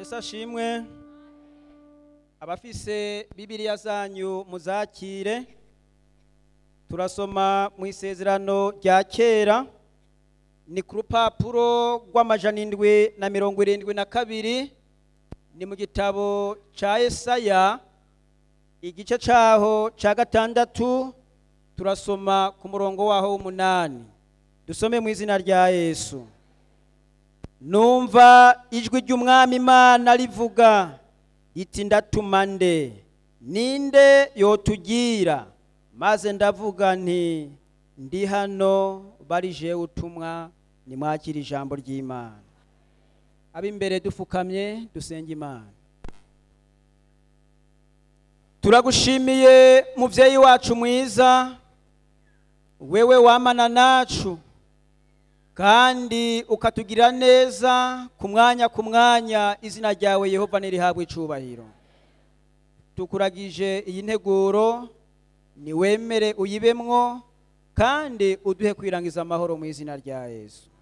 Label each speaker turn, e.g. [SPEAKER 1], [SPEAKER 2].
[SPEAKER 1] yesu ashimwe abafise bibiliya zanyu muzakire turasoma mu isezerano rya kera ni ku rupapuro rw'amajana indwi na mirongo irindwi na kabiri ni mu gitabo ca esaya igice caho ca gatandatu turasoma ku murongo waho w'umunani dusome mu izina rya yesu numva ijwi ry'umwami imana rivuga iti ndatuma nde ninde yotugira maze ndavuga nti ndi hano barije utumwa nimwakira ijambo ry'imana ab'imbere dufukamye dusenga imana turagushimiye muvyeyi wacu mwiza wewe wamana nacu kandi ukatugirira neza ku mwanya ku mwanya izina ryawe yehova nirihabwe icubahiro tukuragije iyi nteguro niwemere uyibemwo kandi uduhe kwirangiza amahoro mu izina rya yesu